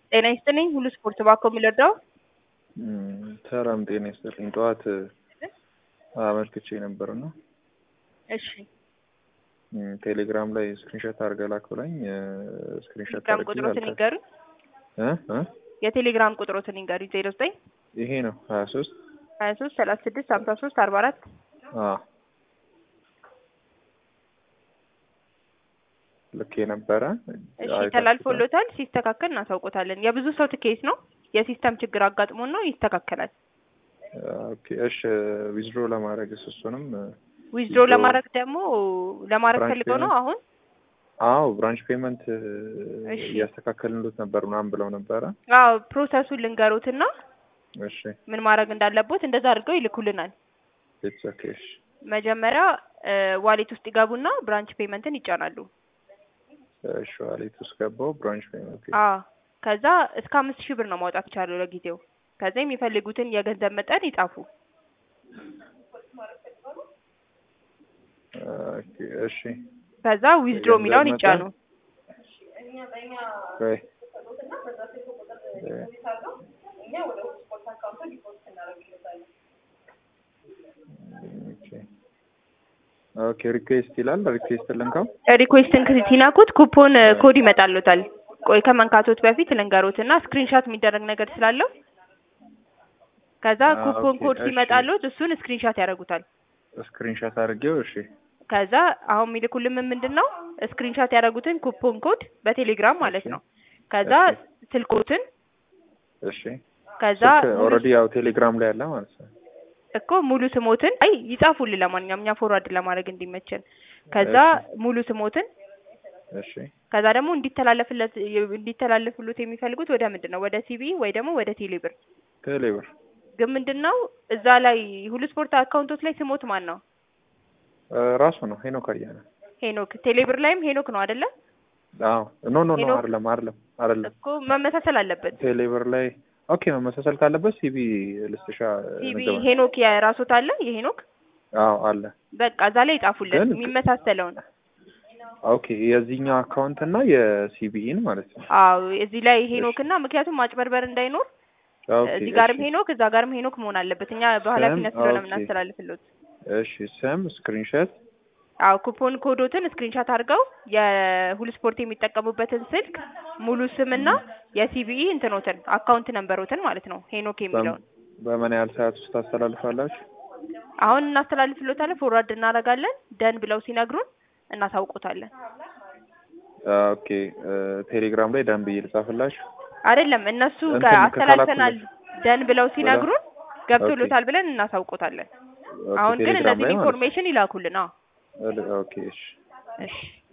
ጤና ይስጥልኝ ሁሉ ስፖርት ባኮ የሚለዳው ሰላም ጤና ይስጥልኝ። ጠዋት አመልክቼ ነበር እና እሺ ቴሌግራም ላይ ስክሪንሾት አድርገህ ላክ ብላኝ ስክሪንሾት ቴሌግራም አድርጌ ቁጥሮትን ላልካት ይንገሩኝ። እ እ የቴሌግራም ቁጥሮትን ይንገሩኝ። ዜሮ ዘጠኝ ይሄ ነው ሀያ ሶስት ሀያ ሶስት ሰላሳ ስድስት ሀምሳ ሶስት አርባ አራት ልክ የነበረ እሺ ተላልፎሎታል። ሲስተካከል እናሳውቆታለን። የብዙ ሰው ትኬት ነው። የሲስተም ችግር አጋጥሞን ነው። ይስተካከላል። ኦኬ እሺ ዊዝድሮ ለማድረግ እሱንም ዊዝድሮ ለማድረግ ደግሞ ለማድረግ ብራንች ፈልገው ነው ፔመንት? አሁን አዎ ብራንች ፔመንት እሺ። እያስተካከልንሉት ነበር ምናምን ብለው ነበረ። አዎ ፕሮሰሱን ልንገሩትና እሺ ምን ማድረግ እንዳለቦት እንደዛ አድርገው ይልኩልናል። ኢትስ ኦኬ እሺ መጀመሪያ ዋሌት ውስጥ ይገቡና ብራንች ፔመንትን ይጫናሉ። እሺ ዋሌት ውስጥ ገባው ብራንች ፔመንት አዎ ከዛ እስከ አምስት ሺህ ብር ነው ማውጣት ይቻላል ለጊዜው። ከዛ የሚፈልጉትን የገንዘብ መጠን ይጻፉ። ኦኬ እሺ ከዛ ዊዝድሮ የገንዘብ የሚለውን መጠን? ይጫኑ። ወይ ኦኬ ሪኩዌስት ይላል። ሪኩዌስት ልንካው። ሪኩዌስትን ሲነኩት ኩፖን ኮድ ይመጣሉታል። ቆይ ከመንካቶት በፊት ልንገሮትና ስክሪንሻት የሚደረግ ነገር ስላለው ከዛ አ፣ ኩፖን ኦኬ፣ ኮድ እሺ። ሲመጣሉት እሱን ስክሪንሻት ያደርጉታል። ስክሪንሾት አድርጌው እሺ ከዛ አሁን የሚልኩልን ምንድን ነው ስክሪንሻት ያደረጉትን ኩፖን ኮድ በቴሌግራም ማለት እሺ። ነው። ከዛ እሺ። ስልኮትን እሺ ከዛ ሙሉ ኦልሬዲ ያው ቴሌግራም ላይ አለ ማለት ነው። እኮ ሙሉ ስሞትን አይ ይጻፉልን፣ ለማንኛውም እኛ ፎርዋርድ ለማድረግ እንዲመቸን። ከዛ ሙሉ ስሞትን እሺ ከዛ ደግሞ እንዲተላለፍለት እንዲተላለፍሉት የሚፈልጉት ወደ ምንድን ነው ወደ ሲቢ ወይ ደግሞ ወደ ቴሌብር። ቴሌብር ግን ምንድን ነው እዛ ላይ ሁሉ ስፖርት አካውንቶች ላይ ስሞት ማን ነው? እ፣ ራሱ ነው ሄኖክ አያና። ሄኖክ። ቴሌብር ላይም ሄኖክ ነው አይደለ? አዎ ኖ ኖ ኖ ሄኖክ? አይደለም አይደለም አይደለም እኮ መመሳሰል አለበት። ቴሌብር ላይ ኦኬ መመሳሰል ካለበት ሲቢ ልስጥሻ ሲቢ ንገባ። ሄኖክ የራሶት አለ የሄኖክ አዎ አለ በቃ እዛ ላይ ይጻፉልን ግን- የሚመሳሰለውን። ኦኬ የዚህኛው አካውንት እና የሲቢኢን ማለት ነው። አዎ እዚህ ላይ ሄኖክ እና ምክንያቱም ማጭበርበር እንዳይኖር ኦኬ እዚህ ጋርም እሺ። ሄኖክ እዛ ጋርም ሄኖክ መሆን አለበት። እኛ በኃላፊነት ስለሆነ ኦኬ። የምናስተላልፍሎት። እሺ ስም ስክሪንሾት አዎ ኩፖን ኮዶትን ስክሪንሻት አድርገው የሁሉ ስፖርት የሚጠቀሙበትን ስልክ ሙሉ ስምና የሲቢኢ እንትኖትን አካውንት ነንበሮትን ማለት ነው ሄኖክ የሚለውን በምን ያህል ሰዓት ውስጥ ታስተላልፋላችሁ? አሁን እናስተላልፍሎታለን። ፎርዋርድ እናደርጋለን። ደን ብለው ሲነግሩን እናሳውቆታለን። ኦኬ እ፣ ቴሌግራም ላይ ደንብ ልጻፍላችሁ። አይደለም እነሱ እንትን ጋር አስተላልፈናል ከካላኩሌት ደን ብለው ሲነግሩን ገብቶሎታል ብለን እናሳውቆታለን። ኦኬ፣ አሁን ግን ቴሌግራም እነዚህ ላይ ማለት ኢንፎርሜሽን ይላኩልን። አዎ ነው። ኦኬ እሺ እሺ